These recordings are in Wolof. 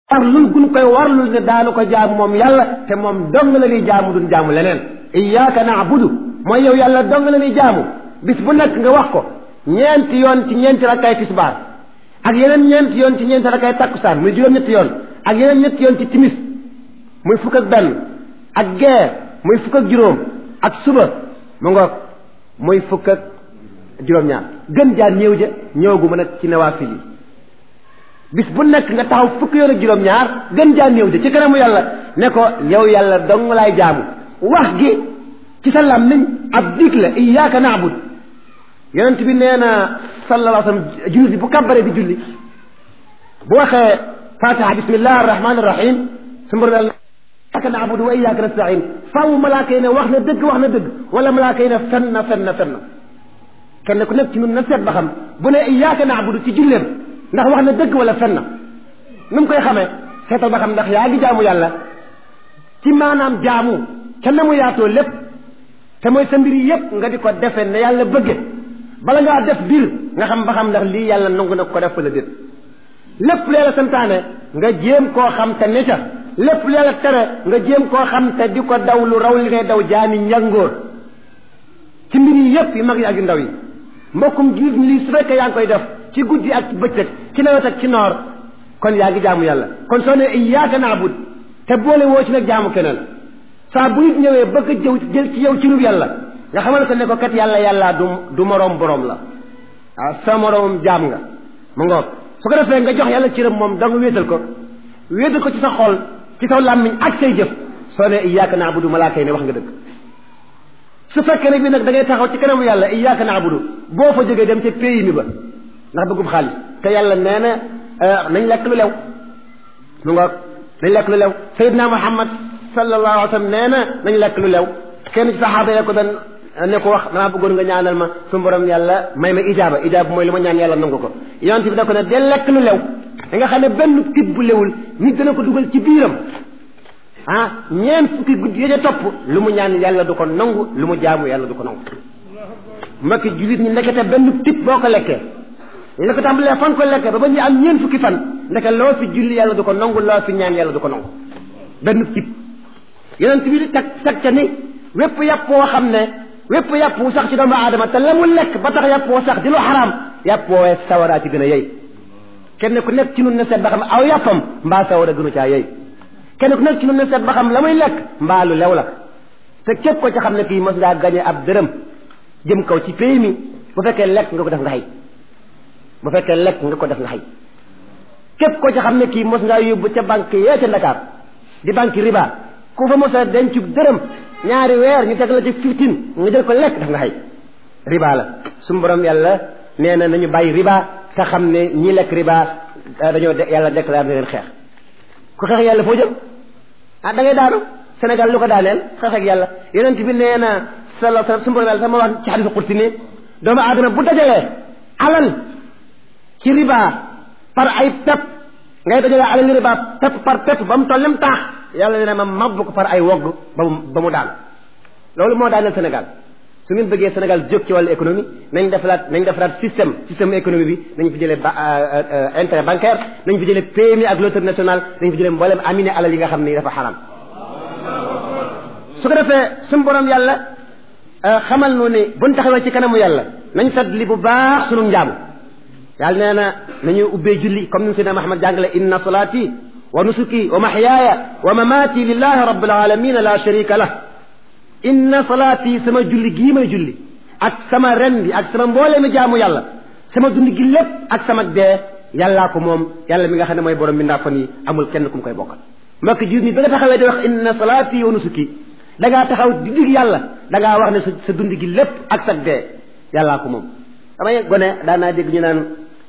warlul gun koy warlul ne daanu ko jaamu moom yàlla te moom dong la ñuy jaamu duñ jaamu leneen iyyaka na'budu mooy yow yàlla dong la ñuy jaamu bis bu nekk nga wax ko ñeenti yoon ci ñeenti rakkaay tisbaar ak yeneen ñeenti yoon ci ñeenti rakkaay takkusaan muy juróom-ñetti yoon ak yeneen ñetti yoon ci timis muy fukk ak benn ak gee muy fukk ak juróom ak suba mu ngoog muy fukk ak juróom-ñaar gën jaa néew ja ñëwagu ma nag ci nawaafil yi bis bu nekk nga taxaw fukk yoon ak juróom-ñaar gën jaa néew ja ci kanamu yàlla ne ko yow yàlla dong laay jaamu wax gi ci sa làmmiñ ab dig la iyyaka na'bud yonent bi nee na sallallahu alayhi wa sallam jullit bi bu kàbbaree di julli bu waxee fatiha bismillah arrahman arrahim su mbor yàlla iyyaka na'budu wa iyyaka nasta'in faaw malaaka yi ne wax na dëgg wax na dëgg wala malaaka yi ne fen na fen na fen na kenn ku nekk ci ñun na seet ba xam bu ne iyyaka na'budu ci julleem ndax wax na dëgg wala fen na nu mu koy xamee seetal ba xam ndax yaa ngi jaamu yàlla ci maanaam jaamu ca na mu yaatoo lépp te mooy sa mbir yépp nga di ko defe ne yàlla bëgge bala ngaa def biir nga xam ba xam ndax lii yàlla nangu na ko def wala déet lépp lu yàlla santaane nga jéem koo xam te ne ca lépp lu yàlla tere nga jéem koo xam te di ko daw lu raw li ngay daw jaami njàngoor ci mbir yi yépp yi mag yi ak yu ndaw yi mbokkum jullit lii su fekkee yaa ngi koy def ci guddi ak ci bëccëg ci nawet ak ci noor kon yaa ngi jaamu yàlla kon soo ne iyyaka na'bud te boole woo ci nag jaamu keneen saa bu nit ñëwee bëgg a jëw jël ci yow ci rub yàlla nga xamal ko ne ko kat yàlla yàlla du du moroom boroom la waaw sa moroomum jaam nga mu ngoog su ko defee nga jox yàlla cëram moom danga wéetal ko wéetal ko ci sa xol ci sa làmmiñ ak say jëf soo ne iyyaka na'budu malaaka yi ne wax nga dëgg su fekkee ne bi nag da ngay taxaw ci kanamu yàlla iyyaka na'budu boo fa jógee dem ca pays mi ba ndax bëggub xaalis te yàlla nee na nañ lekk lu lew mu ngoog nañ lekk lu lew Seydina Muhammad sallallahu alayhi wa sallam nee na nañ lekk lu lew kenn ci saxaaba ya ko doon ne ko wax damaa bëggoon nga ñaanal ma su borom yàlla may ma ijaaba ijaaba mooy lu ma ñaan yàlla nangu ko yonent bi da ko ne de lekk lu lew da nga xam ne benn tib bu lewul nit dana ko dugal ci biiram ah ñeent fukki guddi ya ca topp lu mu ñaan yàlla du ko nangu lu mu jaamu yàlla du ko nangu mbokki jullit ñi ndekete benn tib boo ko lekkee la ko tàmbalee fan ko lekkee ba ba ñu am ñeent fukki fan ndeke loo fi julli yàlla du ko nangu loo fi ñaan yàlla du ko nangu benn tib yonent bi di tag tag ca ni wépp yàpp woo xam ne wépp yàpp wu sax ci doomu aadama te la mu lekk ba tax yàpp woo sax di lu xaraam yàpp woowee sawaraa ci gën a yey kenn ku nekk ci nun ne seet ba xam aw yàppam mbaa sawara gënu caa yey kenn ku nekk ci nun ne seet ba xam la muy lekk mbaa lu lew la te képp ko ci xam ne kii mos ngaa gañe ab dërëm jëm kaw ci pays mi bu fekkee lekk nga ko def nga xëy bu fekkee lekk nga ko def nga xëy képp ko ci xam ne kii mos ngaa yóbbu ca banque yee ca Ndakaar di banque riba ku fa mos a denc dërëm ñaari weer ñu teg la ci fifteen nga jël ko lekk daf nga xëy riba la suñu borom yàlla nee na nañu bàyyi riba te xam ne ñi lekk riba dañoo yàlla déclaré na leen xeex ku xeex yàlla foo jëm ah da ngay daanu Sénégal lu ko daaneel xeex ak yàlla yonent bi nee na sallallahu alayhi wasallam suñu borom yàlla sama wax ci xadisu qudsi ni doomu aadama bu dajalee alal ci riba par ay pepp ngay dajalee alal riba pepp par pepp ba mu tollem taax yàlla dina ma mabbu ko par ay wogg ba mu ba mu daan loolu moo daaneel Sénégal su ngeen bëggee Sénégal jóg ci wàllu économie nañ defaraat nañ defaraat système système économie bi nañ fi jëlee ba intérêt bancaire nañ fi jëlee PMI ak loterie nationale nañ fi jëlee mboolem aminé alal yi nga xam ni dafa xaram su ko defee suñu borom yàlla xamal nu ni buñ taxawee ci kanamu yàlla nañ sat li bu baax sunu njaamu yàlla nee na nañu ubbee julli comme ni Seydina Muhammad jàngale inna salaati wa nusuki wa mahyaaya wa mamaati lillahi rabbil alamin la sharika lah inna salaati sama julli gii may julli ak sama ren bi ak sama mboolee mi jaamu yàlla sama dund gi lépp ak sama dee yàllaa ko moom yàlla mi nga xam ne mooy borom mi ndaa fan yi amul kenn ku mu koy bokkal mbokk jiit ni ba nga taxawee di wax inna salaati wa nusuki da ngaa taxaw di dig yàlla da ngaa wax ne sa sa dund gi lépp ak sa dee yàllaa ko moom damay gone daan naa dégg ñu naan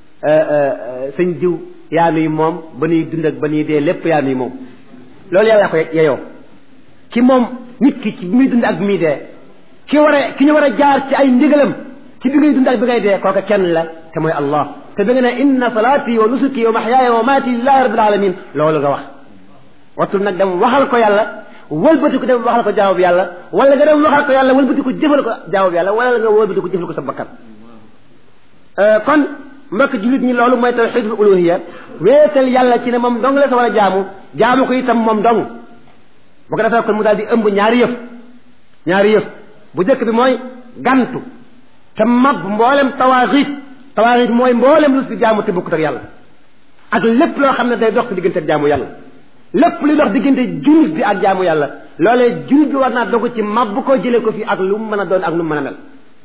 sëñ diw yaa nuy moom ba nuy dund ak ba nuy dee lépp yaa nuy moom loolu yàlla ko yeyoo ki moom nit ki ci bi muy dund ak bi muy dee ki war a ki ñu war a jaar ci ay ndigalam ci bi ngay dund ak bi ngay dee kooka kenn la te mooy allah te da nga ne inna salaati wa nusuki wa mahyaaya wa maati lillahi rabbil alamin loolu nga wax wattul nag dem waxal ko yàlla wëlbati ko dem waxal ko jaawab yàlla wala nga dem waxal ko yàlla wëlbati ko jëfal ko jaawab yàlla wala nga wëlbati ko jëfal ko sa bakkan kon mbokk jullit ñi loolu mooy tawxidul uluhiya wéetal yàlla ci ne moom dong la sa war a jaamu jaamu ko itam moom dong bu ko defee kon mu daal di ëmb ñaari yëf ñaari yëf bu njëkk bi mooy gantu te mab mboolem tawaaxit tawaaxit mooy mboolem lu si jaamu te bokkut ak yàlla ak lépp loo xam ne day dox si diggante ak jaamu yàlla lépp luy dox diggante jullit bi ak jaamu yàlla loolee jullit bi war naa dogu ci mab ko jëlee ko fi ak lu mu mën a doon ak lu mu mën a mel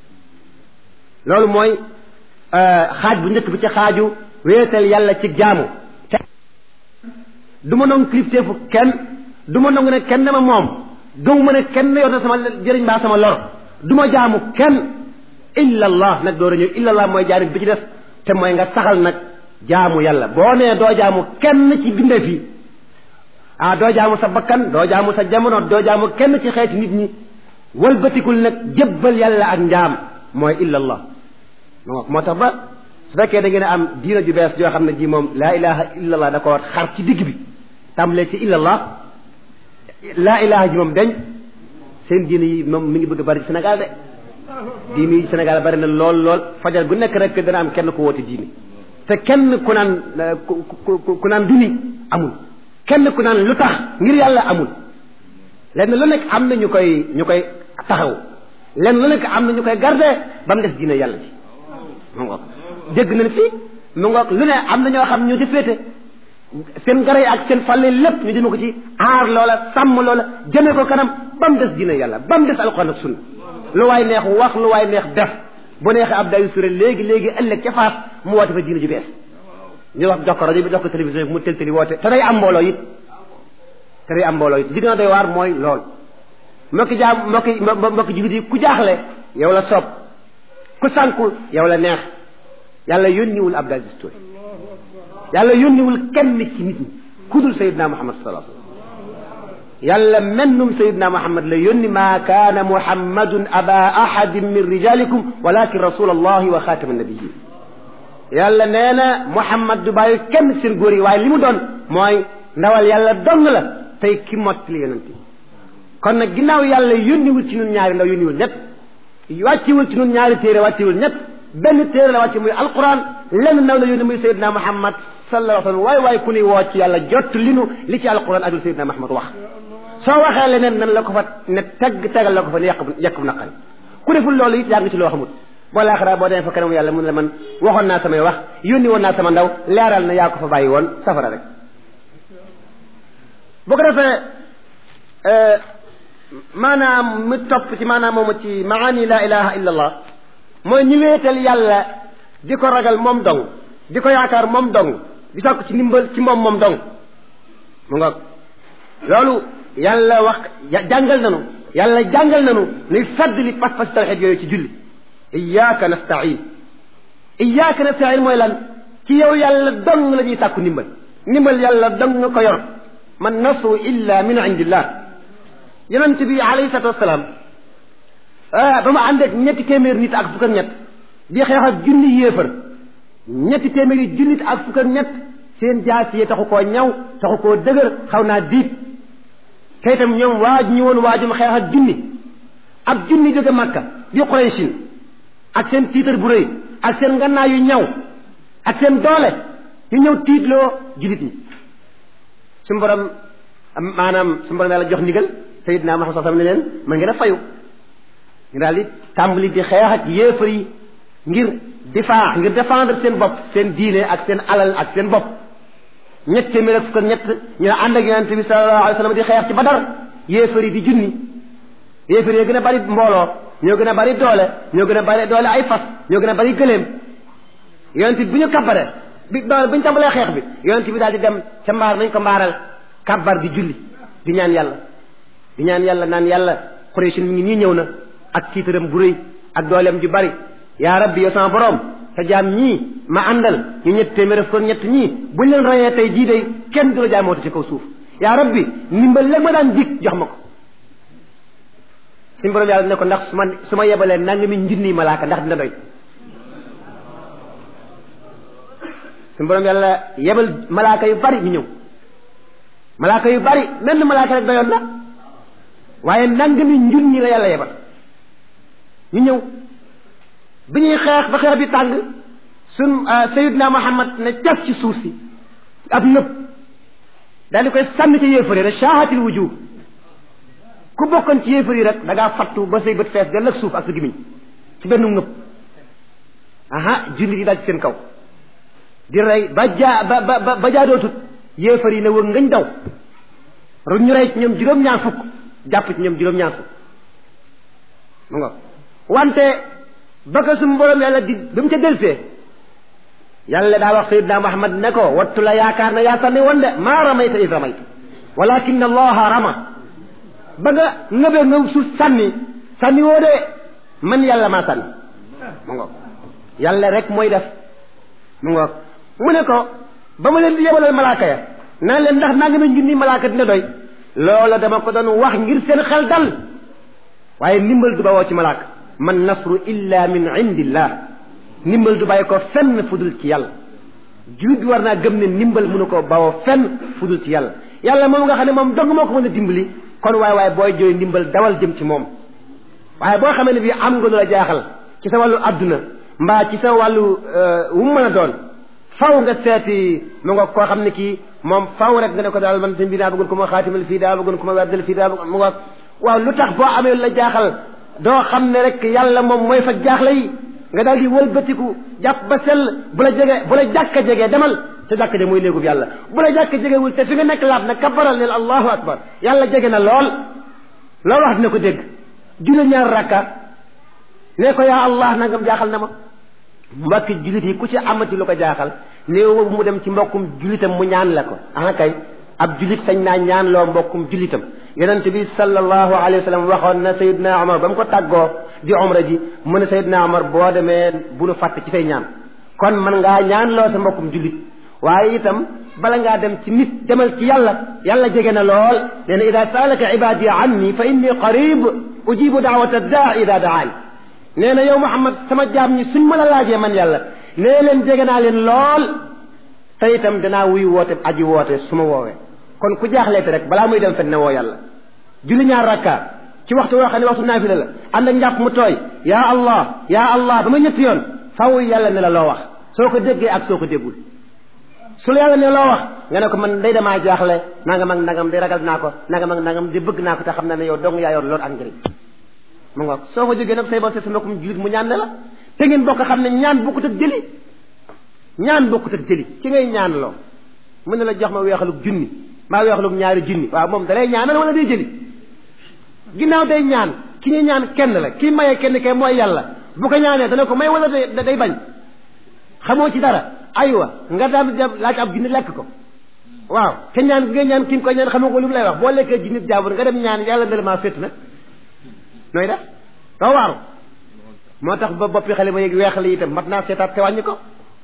loolu mooy xaaj bu njëkk bi ci xaaju wéetal yàlla ci jaamu te du ma nangu kilifteefu kenn du ma nangu ne kenn ma moom gëmu ma ne kenn yor na sama jëriñ baa sama lor du ma jaamu kenn illa allah nag door a ñëw illa allah mooy jaanib bi ci des te mooy nga saxal nag jaamu yàlla boo nee doo jaamu kenn ci bindeef yi ah doo jaamu sa bakkan doo jaamu sa jamono doo jaamu kenn ci xeeti nit ñi walbatikul nag jébbal yàlla ak njaam mooy illa allah moo tax ba su fekkee da ngeen a am diina ju bees joo xam ne ji moom laa ilaha illa allah da ko xar ci digg bi tàmbalee ci illa allah laa ilaha ji moom dañ seen diina yi moom mi ngi bëgg a bari ci Sénégal de diini yi Sénégal bari na lool lool fajar gu nekk rek dana am kenn ku woote diini te kenn ku naan ku ku naan duni amul kenn ku naan lu tax ngir yàlla amul lenn lu nekk am na ñu koy ñu koy taxaw lenn lu nekk am na ñu koy garde ba mu des diine yàlla ji mu ngoog dégg nañ fii mu ngoog lu ne am na ñoo xam ñu ci féete seen gara yi ak seen fàlle lépp ñu jëme ko ci aar loola sàmm loola jëme ko kanam ba mu des diine yàlla ba mu des alxuraan ak sunna lu waay neex wax lu waay neex def bu neexee ab dayu sure léegi léegi ëllëg ca faas mu woote fa diine ju bees ñu wax jox ko rajo bi jox ko télévision bi mu tel teli woote te day am mbooloo it te day am mbooloo it li gën a doy waar mooy lool mbokki jaam mbokki mbokki jigit yi ku jaaxle yow la soob ku sànku yow la neex yàlla yónniwul Abdou Aziz Touré yàlla yónniwul kenn ci nit ñi ku dul Seydina Muhammad sallallahu alayhi wasallam yàlla mennum Seydina Muhammad la yónni maa kaana Muhammadun aba ahadin min rijalikum walakin rasul allahi wa xaatama nabiyin yàlla nee na Muhammad du bàyyi kenn seen góor yi waaye li mu doon mooy ndawal yàlla dong la tey ki mottali yonent yi kon nag ginnaaw yàlla yónniwul ci ñun ñaari ndaw yónniwul ñett wàcciwul ci ñun ñaari téere wàcciwul ñett benn téere la wàcce muy alquran lenn ndaw la yónni muy Seydina Muhammad sallallahu alayhi wa sallam waay waay ku ni woo ci yàlla jot li nu li ci alquran ak lu Seydina Muhammad wax soo waxee leneen nan la ko fa ne teg tegal la ko fa ne yàq yàq bu naqari ku deful loolu it yaa ngi ci loo xamut boo laaxaraa boo demee fa kanam yàlla mun la man waxoon naa samay wax yónni woon naa sama ndaw leeral na yaa ko fa bàyyi woon safara rek bu ko defee maanaam mu topp ci maanaam moomu ci maani la ilaha illa allah mooy ñu wéetal yàlla di ko ragal moom dong di ko yaakaar moom dong di sàkku ci ndimbal ci moom moom dong mu nga loolu yàlla wax jàngal nanu yàlla jàngal nanu nuy fadd li pas-pas tawxid yooyu ci julli iyyaka nasta'in iyyaka nasta'in mooy lan ci yow yàlla dong la ñuy sàkku ndimbal ndimbal yàlla dong nga ko yor man nasru illa min indillah yonent bi alayhi salatu wasalaam ba mu ànd ak ñetti téeméer nit ak fukk ak ñett di xeex ak junni yéefar ñetti téeméeri junnit ak fukk ak ñett seen jaas yi taxu koo ñaw taxu koo dëgër xaw naa diit te itam ñoom waaj ñu woon waajum xeex ak junni ab junni jóge Makka di Quraysin ak seen tiitar bu rëy ak seen ngannaa yu ñaw ak seen doole ñu ñëw tiitloo jullit ñi suñu borom maanaam suñu borom yàlla jox ndigal Seydina Muhammad sallallahu alayhi wasallam ne leen ma ngeen a fayu ñu daal di tàmbali di xeex ak yéefar yi ngir difaa ngir défendre seen bopp seen diine ak seen alal ak seen bopp ñett téeméer ak fukk ak ñett ñu ne ànd ak yonent bi sallallahu alayhi wasallam di xeex ci Badar yéefar yi di junni yéefar yi gën a bari mbooloo ñoo gën a bari doole ñoo gën a bari doole ay fas ñoo gën a bari gëléem yonent bi bu ñu kabbare bi bu ñu tàmbalee xeex bi yonent bi daal di dem ca mbaar nañ ko mbaaral kabbar di julli di ñaan yàlla di ñaan yàlla naan yàlla Quraysh mi ngi nii ñëw na ak tiitaram bu rëy ak dooleem ju bari yaa rabbi yow sama borom sa jaam ñii ma àndal ñu ñett téeméer ko ñett ñii buñ leen rayee tey jii day kenn du la jaamooti ci kaw suuf yaa rabbi ndimbal léegi ma daan dig jox ma ko suñu borom yàlla ne ko ndax su ma su ma yebalee nanga mi njunniy malaaka ndax dina doy suñu borom yàlla yebal malaaka yu bari ñu ñëw malaaka yu bari menn malaaka rek doyoon na waaye nanga mi njunni la yàlla yebal ñu ñëw bi ñuy xeex ba xeex bi tàng sun sayidna muhammad ne cas ci suuf si ab nëb daal di koy sànni ci yéefari rek shaahatil wujuh ku bokkoon ci yéefar yi rek da ngaa fattu ba say bët fees dell ak suuf ak sa gimiñ ci benn ngëb aha jullit yi daal ci seen kaw di rey ba jaa ba ba ba jaadootut yéefar yi ne wër ngañ daw ru ñu rey ci ñoom juróom-ñaar fukk jàpp ci ñoom juróom-ñaar fukk mu nga wante ba ko suñu borom yàlla di ba mu ca delsee yàlla daa wax sayidna muhammad ne ko wattu la yaakaar na yaa sànni woon de maa ramayta id ramayta walakin allaha rama ba nga ngëbee nga suuf sànni sànni woo de man yàlla maa sànni mu ngoog yàlla rek mooy def mu ngoog mu ne ko ba ma leen di yebalal malaaka ya naa leen ndax naa nga ma junni malaaka dina doy loola dama ko doon wax ngir seen xel dal waaye ndimbal du bawoo ci malaaka man nasru illa min indillah ndimbal du bàyyi ko fenn fudul ci yàlla julit bi war naa gëm ne ndimbal mënu ko bawoo fenn fudul ci yàlla yàlla moom nga xam ne moom dong moo ko mën a dimbali kon waaye waaye booy jooy ndimbal dawal jëm ci moom waaye boo xamee ne bii am nga lu la jaaxal ci sa wàllu adduna mbaa ci sa wàllu wu mu mën a doon faw nga seeti mu nga koo xam ne kii moom faw rek nga ne ko daal man sëñ bi daa bëggoon ko ma xaatimal fii daa bëggoon ko ma weddal fii daa bëggoon mu nga waaw lu tax boo amee lu la jaaxal doo xam ne rek yàlla moom mooy fa jaaxle yi nga daal di wëlbatiku jàpp ba sell bu la jege bu la jàkka jegee demal te jàkka je mooy néegub yàlla bu la jàkka jegewul te fi nga nekk laab na kabaral neel allahu akbar yàlla jege na lool loolu wax dina ko dégg julli ñaar rakka ne ko yaa allah nangam jaaxal na ma mbokki jullit yi ku ci amati lu ko jaaxal néew mu dem ci mbokkum jullitam mu ñaan la ko ah kay ab jullit sañ naa ñaan loo mbokkum jullitam yonent bi sallallahu alayhi wa sallam waxoon na sayidna omar ba mu ko tàggoo di omra ji mu ne sayidna omar boo demee bu nu fàtte ci say ñaan kon man ngaa ñaan loo sa mbokkum jullit waaye itam bala ngaa dem ci nit demal ci yàlla yàlla jege na lool nee na ida saalaka ibadi anni fa inni qarib ujibu daawata daa ida daan nee na yow Muhammad sama jaam ñi suñ ma la laajee man yàlla nee leen jege naa leen lool te itam danaa wuy woote aji woote su ma woowee kon ku jaaxleete rek balaa muy dem fen ne woo yàlla julli ñaar rakka ci waxtu woo xam ne waxtu naafila la ànd ak njàpp mu tooy yaa allah yaa allah ba ma ñetti yoon faw yàlla ne la loo wax soo ko déggee ak soo ko déggul su la yàlla ne loo wax nga ne ko man day damaa jaaxle nangam ak nangam di ragal naa ko nangam ak nangam di bëgg naa ko te xam na ne yow dong yaa yor loolu ak njëriñ mu nga soo ko jógee nag say ba sa mbokkum jullit mu ñaan ne la te ngeen bokk xam ne ñaan bokkut ak jëli ñaan bokkut ak jëli ki ngay ñaan loo mu ne la jox ma weexalug junni maa weexalug ñaari junni waaw moom da lay ñaanal wala day jëli ginnaaw day ñaan ki ñuy ñaan kenn la ki maye kenn kay mooy yàlla bu ko ñaanee dana ko may wala day bañ xamoo ci dara aywa nga daal di laaj ab junni lekk ko waaw te ñaan nga ñaan ki nga koy ñaan xamoo ko lu mu lay wax boo lekkee junni jaabur nga dem ñaan yàlla ne la maa fétt nag nooy def doo waaru moo tax ba boppi xale ba yéeg weexal yi itam mat naa seetaat te wàññi ko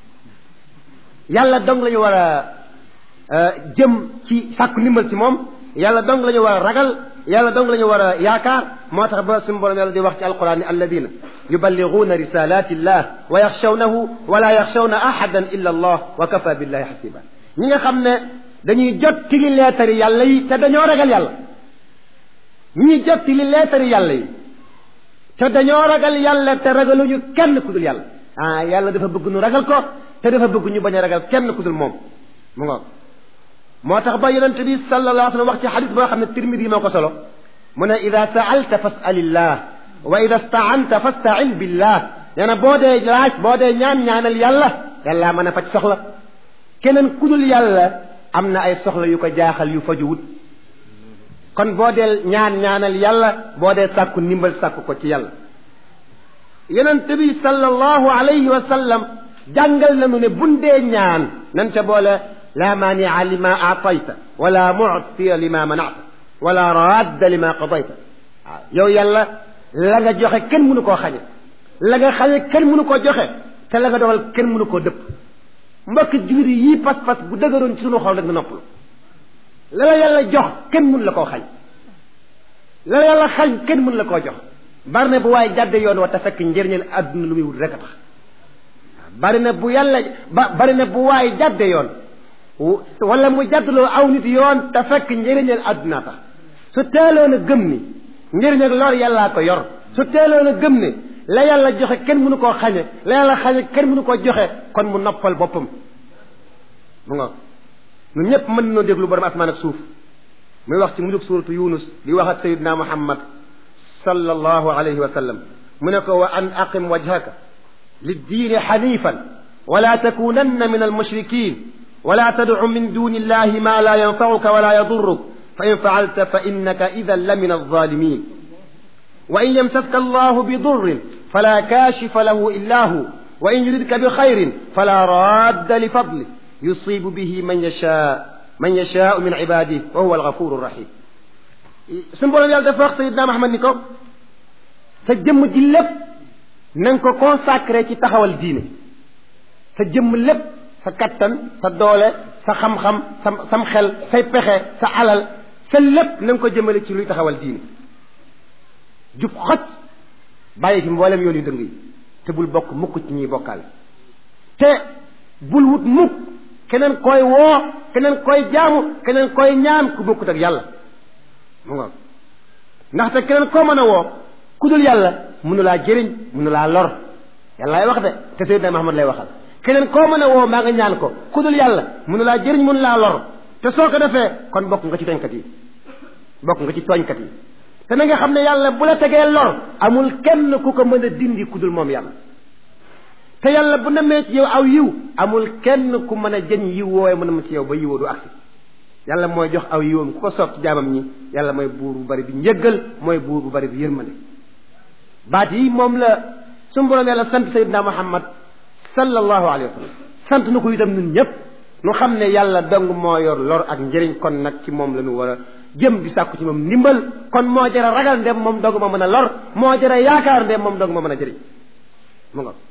yàlla dong la ñu war a jëm ci sàkku ndimbal ci moom yàlla dong la ñu war a ragal yàlla dong la ñu war a yaakaar moo tax ba suñu borom yàlla di wax ci alquran ni alladina yuballighuuna risalati illah wa yaxshawnahu wala yaxshawna ahadan illa allah wa kafa billahi xasiba ñi nga xam ne dañuy jot ci li leetari yàlla yi te dañoo ragal yàlla ñi jot ci li leetari yàlla yi te dañoo ragal yàlla te ragaluñu kenn ku dul yàlla ah yàlla dafa bëgg nu ragal ko te dafa bëgg ñu bañ a ragal kenn ku dul moom mu ngoog moo tax ba yonente bi sallallahu alayhi wa sallam wax ci xadis boo xam ne tirmidi moo ko solo mu ne ida saalta fasalillah wa ida staanta fastain billah nee na boo dee laaj boo dee ñaan ñaanal yàlla yàlla mën a faj soxla keneen ku dul yàlla am na ay soxla yu ko jaaxal yu fajuwut kon boo dee ñaan ñaanal yàlla boo dee sàkku ndimbal sàkku ko ci yàlla yonente bi sallallahu alayhi wa sallam jàngal nañu ne bun dee ñaan nan ca boole la maania lima aatayta wala muctiya lima manata wala radda lima qadayta waaw yow yàlla la nga joxe kenn mënu koo xañe la nga xañe kenn mënu koo joxe te la nga dogal kenn mënu koo dëpp mbokki jullit yii pas-pas bu dëgëroon ci sunu xol rek nga noppalu la la yàlla jox kenn mënu la koo xañ la la yàlla xañ kenn mënu la koo jox bari na bu waaye jàdde yoon wa te fekk njëriñal àdduna lu muy wut rek a tax bari na bu yàlla ba bari na bu waaye jàdde yoon wala mu jàddloo aw nit yoon te fekk njëriñal àdduna tax su teeloon a gëm ni njëriñ ak lor yàllaa ko yor su teeloon a gëm ne la yàlla joxe kenn mënu koo xañe la yàlla xañe kenn mënu koo joxe kon mu noppal boppam mu nga ñun ñëpp mën nañoo déglu borom asmaan ak suuf muy wax ci mujug suuratu yunus di wax ak sayidna muhammad sallallahu alayhi wa sallam mu ne ko wa an aqim wajhaka liddiini xanifan wala takunanna min almushrikin wala tadcu min duni illahi ma la yanfacuka wala yaduruk fa in facalta fa innaka idan la min alzalimin wa in yamsaska allahu bidurrin fala kashifa lahu illa hu wa in yuridka bixayrin fala radda lifadlih yusibu bihi man yashaa man yashaau min ibadihi wa huwa algafuru rahim suñu borom yàlla dafa wax sayidna Muhammad ni ko sa jëmm ji lépp na nga ko consacré ci taxawal diine sa jëmm lépp sa kattan sa doole sa xam-xam sa sam xel say pexe sa alal sa lépp na nga ko jëmale ci luy taxawal diine jub xoj bàyyi fi mboolem yoon yu dëng yi te bul bokk mukk ci ñuy bokkaale te bul wut mukk keneen koy woo keneen koy jaamu keneen koy ñaan ku bokkut ak yàlla mu ngoog ndaxte keneen koo mën a woo ku dul yàlla mënu laa jëriñ mënu laa lor yàllaay wax de te Seydina Muhammad lay waxal keneen koo mën a woo maa nga ñaan ko ku dul yàlla mënu laa jëriñ mënu laa lor te soo ko defee kon bokk nga ci tooñkat yi bokk nga ci tooñkat yi te na nga xam ne yàlla bu la tegee lor amul kenn ku ko mën a dindi ku dul moom yàlla te yàlla bu namee ci yow aw yiw amul kenn ku mën a jëñ yiw woowee mën a ma ci yow ba yiwoo du agsi yàlla mooy jox aw yiwam ku ko soob ci jaamam ñi yàlla mooy buur bu bari bi njëggal mooy buur bu bari bi yërmande baat yi moom la suñu borom yàlla sant sayidna muhammad sallallahu alayhi wa sallam sant na ko itam ñun ñëpp nu xam ne yàlla dong moo yor lor ak njëriñ kon nag ci moom la ñu war a jëm di sàkku ci moom ndimbal kon moo jara ragal ndem moom dong ma mën a lor moo jara yaakaar ndem moom dong ma mën a jëriñ mu nga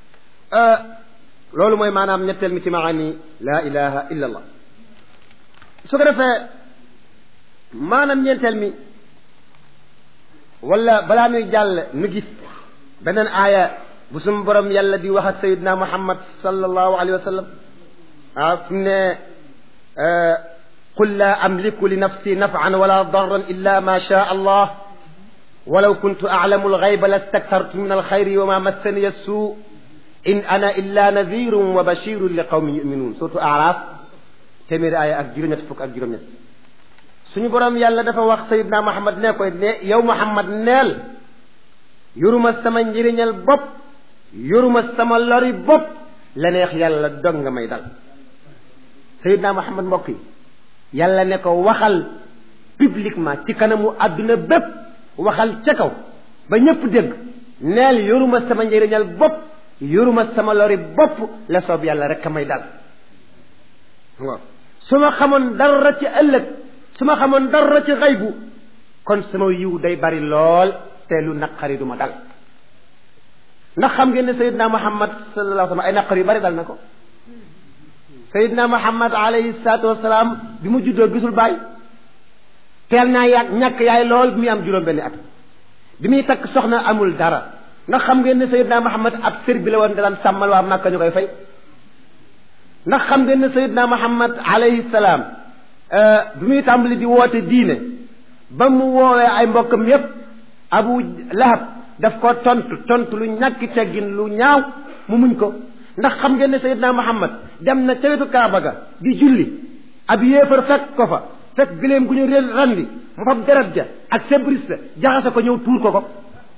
loolu mooy maanaam ñetteel mi ci maani laa ilaha illa allah su ko defee maanaam ñeenteel mi wala balaa nuy jàll nu gis beneen aaya bu sum borom yàlla di wax ak sayidna muhammad sallallahu alayhi wa sallam ah fi mu ne qul laa amliku li nafsi nafan wala darran illa ma shaa allah walaw kuntu aclamu alxayba lastaktartu min alxayri wa ma massaniya suu in ana illa nadirun wa bashirun li qawmin yuminuun surtout araaf téeméeri aaya ak juróom-ñett fukk ak juróom-ñett suñu borom yàlla dafa wax sayidna muhammad ne koy ne yow muhammad neel yoruma sama njëriñal bopp yoruma sama lori bopp la neex yàlla dog nga may dal sayidna muhammad mbokk yi yàlla ne ko waxal publiquement ci kanamu àdduna bépp waxal ca kaw ba ñépp dégg neel yoruma sama njëriñal bopp yoruma sama lori bopp la soob yàlla rek a may dal waaw su ma xamoon dara ci ëllëg su ma xamoon dara ci xaybu kon sama yiw day bari lool te lu naqari du ma dal ndax xam ngeen ne Seydina Muhammad sallallahu alayhi wa sallam ay naqar yu bari dal na ko Seydina Muhammad alayhi salaatu wasalaam bi mu juddoo gisul baay teel naa yàgg ñàkk yaay lool bi muy am juróom-benni at bi muy takk soxna amul dara ndax xam ngeen ne Seydina Muhammad ab sër bi la woon daan sàmmal waa Makka ñu koy fay ndax xam ngeen ne Seydina Muhammad alayhi salaam bi muy tàmbali di woote diine ba mu woowee ay mbokkam yépp Abu Lahab daf ko tontu tontu lu ñàkki teggin lu ñaaw mu muñ ko ndax xam ngeen ne Seydina Muhammad dem na ca wetu Kaaba ga di julli ab yéefar fekk ko fa fekk gëléem gu ñu réel randi mu fab deret ja ak sebris la jaxase ko ñëw tuur ko ko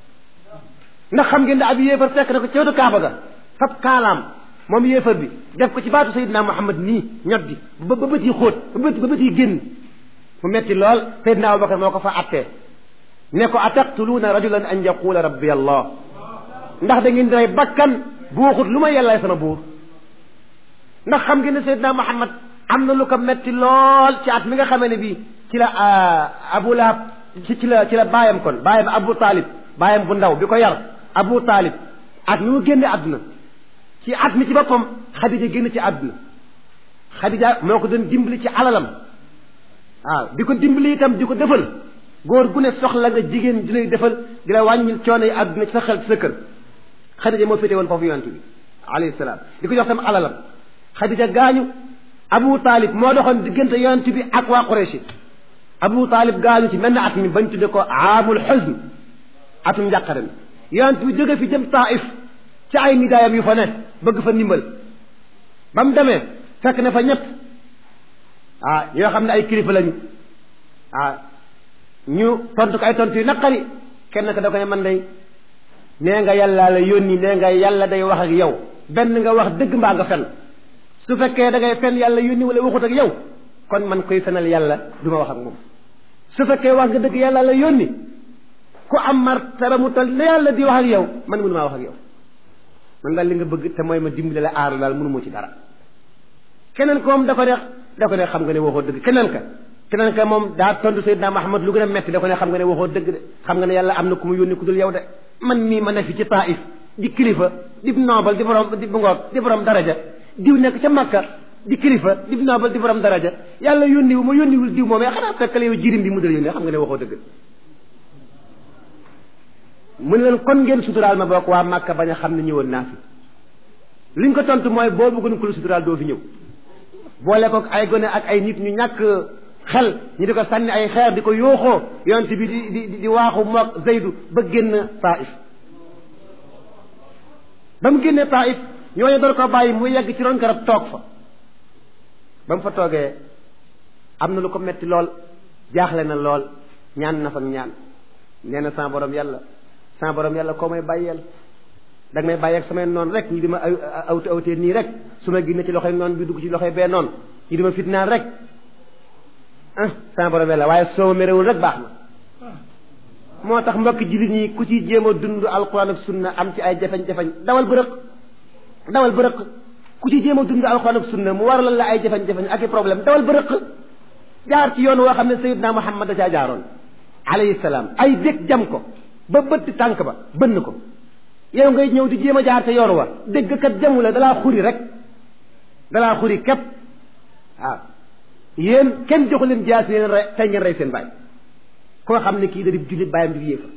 ndax xam ngeen ne ab yéefar fekk na ko ca wetu Kaaba ga fab kaalaam moom yéefar bi def ko ci baatu Seydina Muhammad nii ñot gi ba ba bët yi xóot ba bët ba bët yi génn mu metti lool Seydina Abubakar moo ko fa attee ne ko ataqtuluuna rajulan an yaqula rabbi allah ndax da ngeen di rey bakkan bu waxut lu ma yàllaay sama buur ndax xam ngeen ne Seydina Muhammad am na lu ko metti lool ci at mi nga xamee ne bii ci la Abu Lahab ci ci la ci la baayam kon baayam Abu Talib baayam bu ndaw bi ko yar Abu Talib at mi mu génne àdduna ci at mi ci boppam Xadija génn ci àdduna Xadija moo ko doon dimbali ci alalam waaw di ko dimbali itam di ko defal góor gu ne soxla nga jigéen di lay defal di la wàññil coono yi àdduna ci sa xel ci sa kër Xadija moo féete woon foofu yonent bi alayhi salaam di ko jox tam alalam Xadija gaañu Abu Talib moo doxoon diggante yonent bi ak waa Quraysh Abu Talib gaañu ci mel na at mi bañ tudde ko aamul xusn atum njàqare mi yonent bi jóge fi jëm Taif ci ay nidaayam yu fa ne bëgg fa ndimbal ba mu demee fekk na fa ñett ah yoo xam ne ay kilifa lañu ah ñu tontu ko ay tontu yu naqari kenn ko da ko ne man day nee nga yàlla la yónni nee nga yàlla day wax ak yow benn nga wax dëgg mbaa nga fen su fekkee da ngay fen yàlla yónni wala waxut ak yow kon man koy fenal yàlla du ma wax ak moom su fekkee wax nga dëgg yàlla la yónni ku am martaba mu toll ne yàlla di wax ak yow man mënu maa wax ak yow man daal li nga bëgg te mooy ma dimbali la aar daal mënu moo ci dara keneen ko moom da ko ne da ko ne xam nga ne waxoo dëgg keneen ka keneen ka moom daa tontu Seydina Muhammad lu gën a metti da ko ne xam nga ne waxoo dëgg de xam nga ne yàlla am na ku mu yónni ku dul yow de man mii ma ne fi ci Taif di kilifa di noobal di borom di ngoog di borom daraja diw nekk ca Makka di kilifa di noobal di borom daraja yàlla yónni wu ma yónniwul diw moomee xanaa fekkale yow jirim bi mu dal yónni xam nga ne waxoo dëgg mu ne leen kon ngeen suturaal ma bokk waa Makka bañ a xam ne ñëwoon naa fi liñ ko tontu mooy boo bëggoon ku la suturaal doo fi ñëw boole ko ay gone ak ay nit ñu ñàkk xel ñu di ko sànni ay xeer di ko yooxoo yonent bi di di di waaxu mook Zeydu ba génn Taif ba mu génnee Taif ñooñu door ko bàyyi mu yegg ci ron garab toog fa ba mu fa toogee am na lu ko metti lool jaaxle na lool ñaan na fa ñaan nee na sama borom yàlla sama borom yàlla koo may bàyyeel da nga may bàyyeeg samay noonu rek ñi di ma awte awtee nii rek su ma génne ci loxoy noonu bi dugg ci loxoy bee noonu ñi di ma fitnaan rek ah sama borom yàlla waaye soo ma merewul rek baax na moo tax mbokki jullit ñi ku ci jéem a dund alquran ak sunna am ci ay jafeñ-jafeñ dawal bërëq dawal bërëq ku ci jéem a dund alquran ak sunna mu waralal la ay jafeñ-jafeñ ak i problème dawal bërëq jaar ci yoon woo xam ne sayidna muhammad da caa jaaroon alayhi salaam ay dég jam ko ba bëtt tànk ba bënn ko yow ngay ñëw di jéem a jaar te yoon wa dégg kat jamu la dalaa xuri rek dalaa xuri képp waaw yéen kenn joxu leen jaas leen rey tey ngeen rey seen baay koo xam ne kii da di jullit bàyyam di yéefa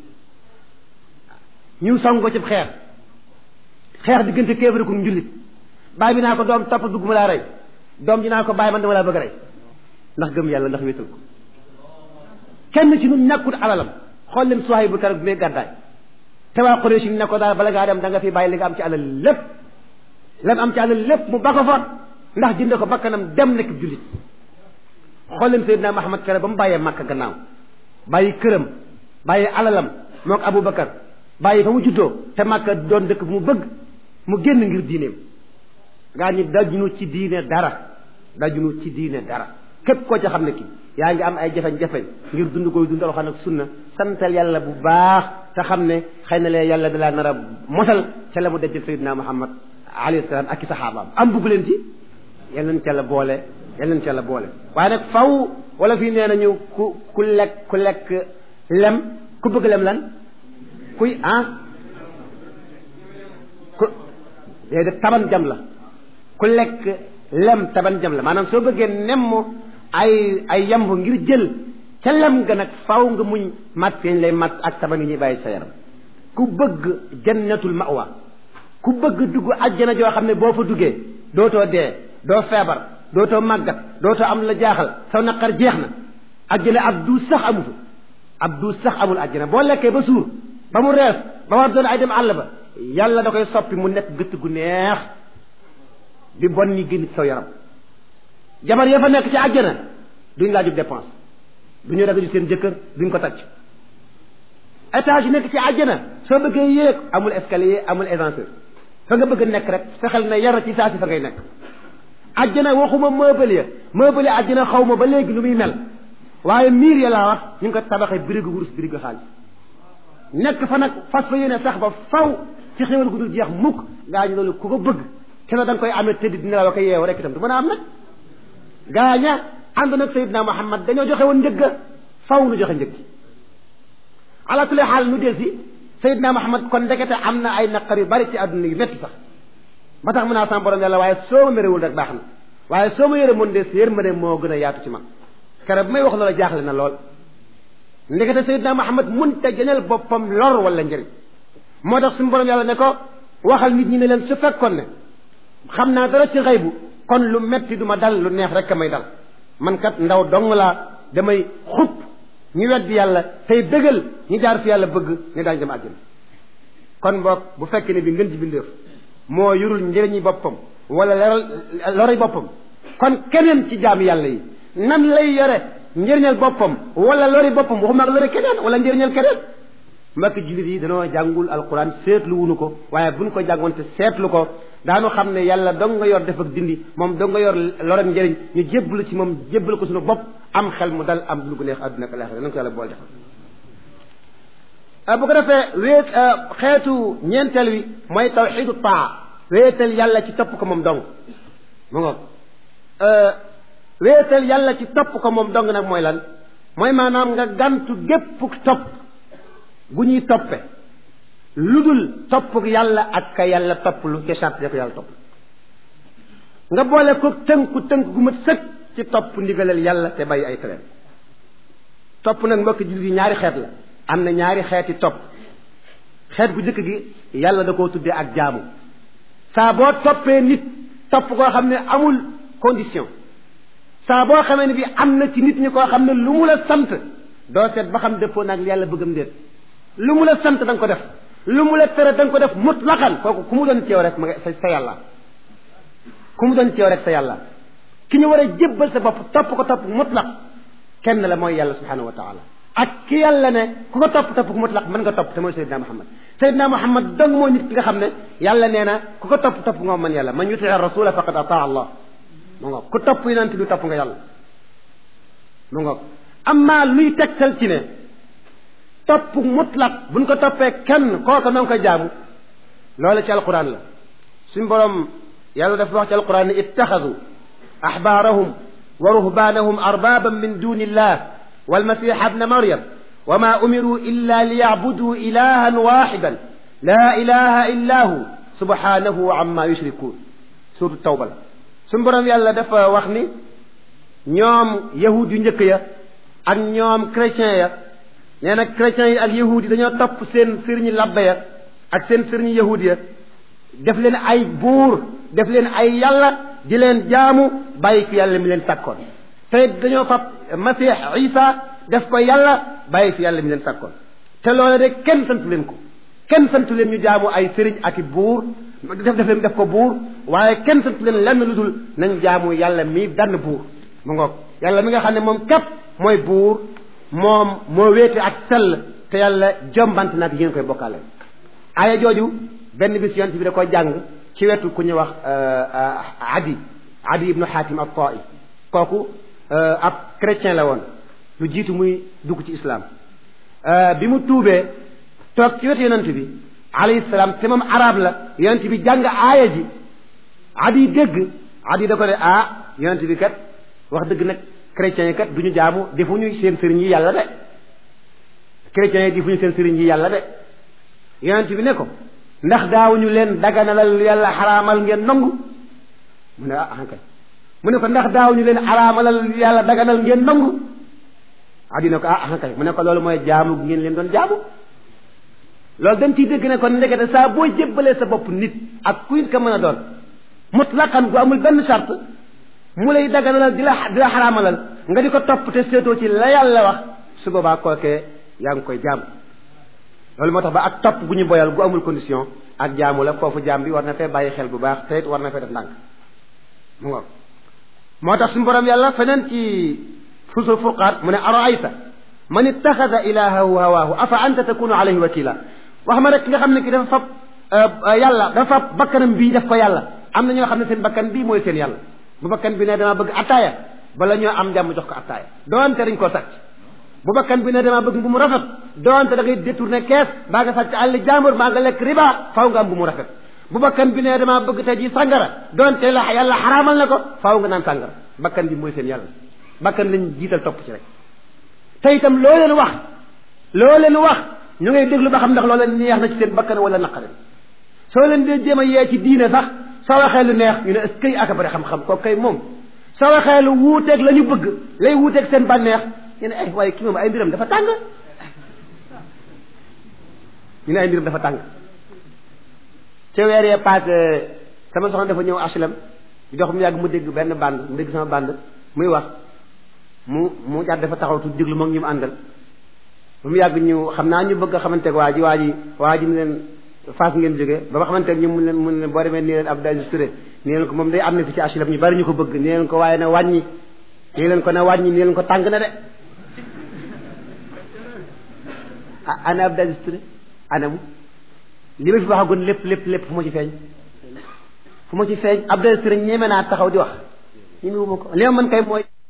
ñu song ko ci xeex xeex diggante kéefari ku njullit baay bi naa ko doom topp dugg ma laa rey doom ji naa ko bàyyi man dama laa bëgg rey ndax gëm yàlla ndax wéetal ko kenn ci ñun ñàkkut alalam xool leen suwaay bu keroog bi may gàddaay te waa Quraysh ne ko daal bala ngaa dem da nga fi bàyyi li nga am ci alal lépp lam am ci alal lépp mu ba ko fa ndax jënd ko bakkanam dem nekk jullit xool leen Seydina Muhammad kere ba mu bàyyee Makka gannaaw bàyyi këram bàyyi alalam moo ko Aboubacar bàyyi fa mu juddoo te Makka doon dëkk bu mu bëgg mu génn ngir diineem gaa ñi dajunu ci diine dara dajunu ci diine dara képp koo ca xam ne ki yaa ngi am ay jafeñ-jafeñ ngir dund koy dund alxuraan ak sunna santal yàlla bu baax te xam ne xëy na lee yàlla dalaa nar a mosal ca la mu dajjal Seydina Muhammad alayhi salaam ak i saxaabaam am bugg leen ci yal nañ ca la boole yal nañ ca la boole waaye nag faw wala fii nee nañu ku ku lekk ku lekk lem ku bëgg lem lan kuy ah ku déedéet taban jam la ku lekk lem taban jam la maanaam soo bëggee nemm ay ay yamb ngir jël ca lem ga nag faw nga muñ mat yañ lay mat ak taban yi ñuy bàyyi sa yaram ku bëgg jannatul mawa ku bëgg dugg ajjana joo xam ne boo fa duggee dootoo dee doo feebar dootoo màggat dootoo am la jaaxal saw naqar jeex na ajjana ab duus sax amu fa ab duus sax amul ajjana boo lekkee ba suur ba mu rees ba war doon ay dem àll ba yàlla da koy soppi mu nekk gëtt gu neex di bon ñi génn ci saw yaram jabar ya fa nekk ci àjjana duñ laajub dépense duñu ragaju seen jëkkër duñ ko tacc étage yi nekk ci àjjana soo bëggee yéeg amul escalier amul ascenseur fa nga bëgg nekk rek fexeel na yar ci saa si fa ngay nekk àjjana waxuma meuble ya meuble ya àjjana xaw ma ba léegi lu muy mel waaye miir ya laa wax ñu ngi ko tabaxee birigu wurus birigu xaalis nekk fa nag fas fa yéene sax ba faw ci xéwal gu dul jeex mukk ngaa ñu loolu ku ko bëgg te da nga koy amee tëdd dina la ko yeewu rek itam du mën a am nag gaaña ànd nag Seydina Muhammad dañoo joxe woon njëgga faw nu joxe njëg ala kulli xaal nu del si Seydina Muhammad kon ndekete am na ay naqar yu bari ci àdduna yu métti sax ba tax mun naa sama borom yàlla waaye soo ma merewul rek baax na waaye soo ma yëre mun de si yërmande moo gën a yaatu ci man kere bu may wax loola jaaxle na lool ndekete Seydina Muhammad mun te gënal boppam lor wala njëriñ moo tax suñu borom yàlla ne ko waxal nit ñi ne leen su fekkoon ne xam naa dara ci xëy bu kon lu metti du ma dal lu neex rek a may dal man kat ndaw dong laa damay xub ñu weddi yàlla tey dëggal ñu jaar fi yàlla bëgg ne daañu dem àjjana kon boog bu fekkee ne bi ngën ji bindeef moo yurul njëriñi boppam wala leral lori boppam kon keneen ci jaam yàlla yi nan lay yore njëriñal boppam wala lori boppam waxuma ak lori keneen wala njëriñal keneen mbokk jullit yi danoo jàngul alquran seetlu wunu ko waaye buñ ko jàngoon te seetlu ko daanu xam ne yàlla dong nga yor def ak dindi moom dong nga yor lor ak njëriñ ñu jébbalu ci moom jébbalu ko suñu bopp am xel mu dal am lu ko neex àdduna ak alaxira nañ ko yàlla bool defal bu ko defee wéet xeetu ñeenteel wi mooy tawxidu taa wéetal yàlla ci topp ko moom dong mu ngoog wéetal yàlla ci topp ko moom dong nag mooy lan mooy maanaam nga gantu gépp topp gu ñuy toppe lu dul topp yàlla ak ka yàlla topp lu ca charte ko yàlla topp nga boole ko tënku tënk gu mat sëkk ci topp ndigalal yàlla te bàyyi ay tereem topp nag mbokk jullit yi ñaari xeet la am na ñaari xeeti topp xeet bu njëkk gi yàlla da koo tuddee ak jaamu saa boo toppee nit topp koo xam ne amul condition saa boo xamee ne bi am na ci nit ñi koo xam ne lu mu la sant doo seet ba xam dëppoo nag yàlla bëggam déet lu mu la sant da nga ko def lu mu la tere da nga ko def mutlaqan kooku ku mu doon ceew rek ma nga sa sa yàlla ku mu doon ceew rek sa yàlla ki ñu war a jébbal sa bopp topp ko topp mutlaq kenn la mooy yàlla subhanahu wa taala ak ki yàlla ne ku ko topp topp ku mutlaq mën nga topp te mooy Seydina Muhammad Seydina Muhammad dong mooy nit ki nga xam ne yàlla nee na ku ko topp topp nga man yàlla man yuti rasula faqad ataa allah mu ngoog ku topp yonent bi topp nga yàlla mu ngoog amma luy tegtal ci ne topp mutlaq buñ ko toppee kenn kooka noo ngi koy jaamu loolu ci alquran la suñ borom yàlla dafa wax ci alquran ne ittaxadu axbaarahum wa ruhbaanahum arbaaban min duni illah walmasiha bna maryam wa ma umiru illa liyacbuduu ilahan waxidan la ilaha illa hu subhanahu amma yushrikuun suratu tawba la suñ borom yàlla dafa wax ni ñoom yahud yu njëkk ya ak ñoom chrétien ya nee na chrétiens yi ak yahud yi dañoo topp seen sëriñi labbe ya ak seen sëriñi yahud ya def leen ay buur def leen ay yàlla di leen jaamu bàyyi fi yàlla mi leen sàkkoon te dañoo fab masih isa def ko yàlla bàyyi fi yàlla mi leen sàkkoon te loola de kenn santu leen ko kenn santu leen ñu jaamu ay sëriñ ak i buur def def leen def ko buur waaye kenn santu leen lenn lu dul nañ jaamu yàlla mi dann buur mu ngoog yàlla mi nga xam ne moom képp mooy buur moom moo wéete ak sell te yàlla jombant nag yi ngeen koy bokkaale aaya jooju benn bis yonent bi da koy jàng ci wetu ku ñuy wax adi adi ibnu xaatim ab taai kooku ab chrétien la woon lu jiitu muy dugg ci islam bi mu tuubee toog ci wetu yonent bi alayhi salaam te moom arab la yonent bi jàng aaya ji adi dégg adi da ko ne ah yonent bi kat wax dëgg nag chrétiens yi kat du ñu jaamu defuñu seen sëriñ yi yàlla de chrétiens yi defuñu seen sëriñ yi yàlla de yonent bi ne ko ndax daawuñu leen daganalal yàlla xaraamal ngeen nangu mu ne ah kay mu ne ko ndax daawuñu leen xaraamalal yàlla daganal ngeen nangu adi ne ko ah kay mu ne ko loolu mooy jaamu gi ngeen leen doon jaamu loolu dañ ciy dégg ne kon ndekete saa boo jébbalee sa bopp nit ak kuy ko mën a doon mutlaqan gu amul benn charte mu lay daganalal di la di la xaraamalal nga di ko topp te seetoo ci la yàlla wax su boobaa kookee yaa ngi koy jaamu loolu moo tax ba ak topp gu ñu boyal gu amul condition ak jaamu la foofu jaam bi war na fee bàyyi xel bu baax te it war na fee def ndànk mu ngoog moo tax suñu borom yàlla feneen ci fusul furqaat mu ne araayta man ittaxada ilahahu hawaahu afa anta takunu alayhi wakila wax ma rek ki nga xam ne ki dafa fab yàlla dafa fab bakkanam bii def ko yàlla am na ñoo xam ne seen bakkan bii mooy seen yàlla bu bakkan bi ne dama bëgg attaaya bala ñoo am jàmm jox ko attaaya doonte dañ koo sàcc bu bakkan bi ne dama bëgg mbu mu rafet doonte da ngay détourné kees baa nga sàcc àll jàmbur baa nga lekk riba faaw nga am bu mu rafet bu bakkan bi ne dama bëgg tey ji sàngara doonte la yàlla xaraamal na ko faaw nga naan sàngara bakkan bi mooy seen yàlla bakkan lañ jiital topp ci rek te itam loo leen wax loo leen wax ñu ngay déglu ba xam ndax loo leen neex na ci seen bakkan wala naqare soo leen dee jéem a yee ci diine sax soo waxee lu neex ñu ne est-ce que ak bari xam-xam kooku kay moom soo waxee lu wuuteeg la ñu bëgg lay wuuteeg seen bànneex ñu ne ay waaye kii moom ay mbiram dafa tàng ñu ne ay mbiram dafa tàng ca weer yee passé sama soxna dafa ñëw HLM di dox mu yàgg mu dégg benn band mu dégg sama band muy wax mu mu jàdd dafa taxaw tuuti déglu moom ñu mu àndal ba mu yàgg ñu xam naa ñu bëgg a xamanteeg waa ji waa ji waa ji ne leen Fass ngeen jógee ba ma xamante ne ñu mun leen mun leen boo demee nii leen Abdou Aziz Touré nii leen ko moom day am na fi ci HLM ñu bari ñu ko bëgg nii leen ko waaye na wàññi nii leen ko na wàññi nii leen ko tàng na de ah ana Abdou Aziz Touré anamu li ma fi waxagoon lépp lépp lépp fu ma ci feeñ fu ma ci feeñ Abdou Aziz Touré ñeme naa taxaw di wax ñeme wu ma ko li ma mën kay mooy